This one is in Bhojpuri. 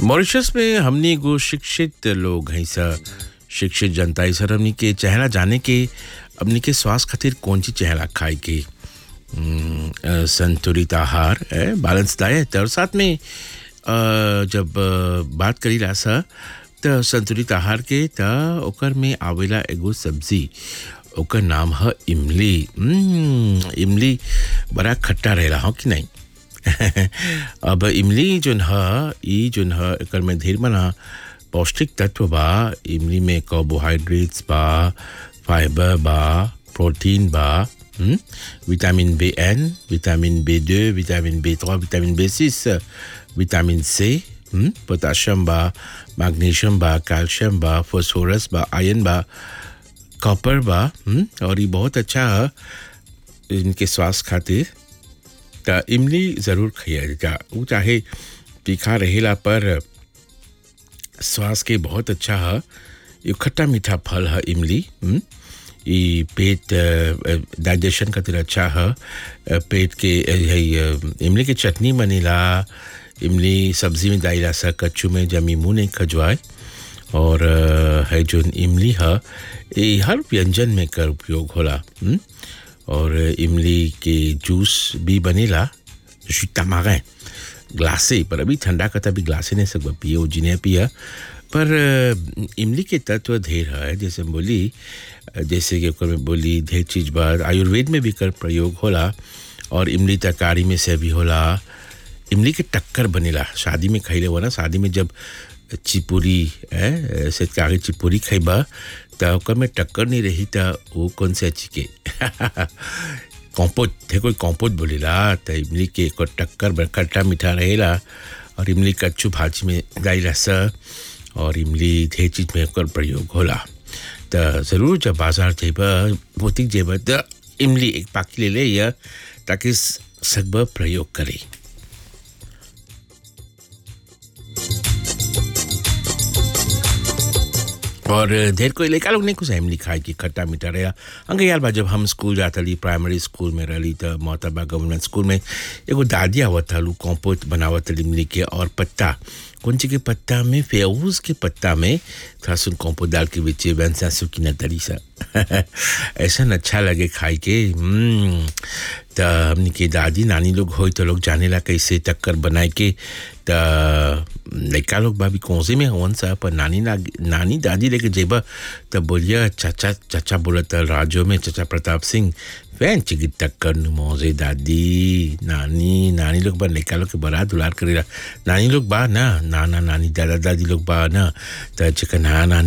मॉरिशस में हमनी एगो शिक्षित लोग हैं सा शिक्षित जनता है सर हमनी के चेहरा जाने के हमनी के स्वास्थ्य खातिर कौन सी चेहरा खाए के हम्म, अ, संतुलित आहार बैलेंस डाइट और साथ में अ, जब अ, बात करी ला सा त संतुलित आहार के त ओकर में आवेला एगो सब्जी ओकर नाम है इमली हम्म, इमली बड़ा खट्टा रहेला हो कि नहीं अब इमली जोन ह ई जोन ह एकर में ढेर मना पौष्टिक तत्व बा इमली में कार्बोहाइड्रेट्स बा फाइबर बा प्रोटीन बा हम्म, विटामिन बी एन विटामिन बी दो vitamin B three vitamin B six vitamin C हम्म, पोटाशियम बा मैग्नीशियम बा कैल्शियम बा फॉस्फोरस बा आयरन बा कॉपर बा हम्म, और ये बहुत अच्छा है इनके स्वास्थ्य खातिर त इमली ज़रूर खाइए जा वो चाहे तीखा रहेला पर स्वास्थ्य के बहुत अच्छा है ये खट्टा मीठा फल है इमली हम्म? ये पेट डाइजेशन खातिर अच्छा है अ, पेट के अ, है, अ, इमली की चटनी बनेला इमली सब्जी में डाला सा कच्चू में जमी मुँह नहीं खजवाए और अ, है जो इमली है ये हर व्यंजन में कर उपयोग होला हम्म? और इमली के जूस भी बनेला जो तमागे ग्लासे पर अभी ठंडा का तभी ग्लासे नहीं सकता पिए वो जिन्हें पिया पर अ, इमली के तत्व ढेर है जैसे हम बोली अ, जैसे कि ओकर में बोली ढेर चीज बात आयुर्वेद में भी कर प्रयोग होला और इमली तरकारी में से भी होला इमली के टक्कर बनेला शादी में खैले हो ना शादी में जब चिपुरी है से आगे चिपुरी खैबा त ओकर में टक्कर नहीं रही त वो कौन से अच्छी के कॉम्पोट थे कोई कॉम्पोट बोलेला त इमली के एक टक्कर बड़ खट्टा मीठा रहेला और इमली कच्चू भाजी में डाला सा और इमली ढेर चीज में ओकर प्रयोग होला त ज़रूर जब बाजार जेबा बुटीक जेबा त इमली एक पाकी ले ले या ताकि सकब प्रयोग करे और ढेर कोई लड़का लोग नहीं कुछ इमली खाए कि खट्टा मीठा रहा अंगे यार बा जब हम स्कूल जाता रही प्राइमरी स्कूल में रही तो मोहतबा गवर्नमेंट स्कूल में एगो दादी आवत हलू कॉम्पोस्ट बनावत रही इमली के और पत्ता कौन सी के पत्ता में फेऊज के पत्ता में थोड़ा सुन कॉम्पोस्ट डाल के बेचे वैसा सुखी न तरी सा ऐसा न अच्छा लगे खाए के हम्म, त हमनी के दादी नानी लोग होई तो लोग जानेला कैसे टक्कर बनाए के त लड़का लोग भाभी कौसे में हवन सा पर नानी ना नानी दादी लेके जेबा तब बोलिया चाचा चाचा बोला था राजो में चाचा प्रताप सिंह फैन चिकी टक्कर नु मौजे दादी नानी नानी लोग बा लड़का लोग के बड़ा दुलार करेला नानी लोग बा ना नाना नानी दादा दादी लोग बा ना त चिकन हाँ नानी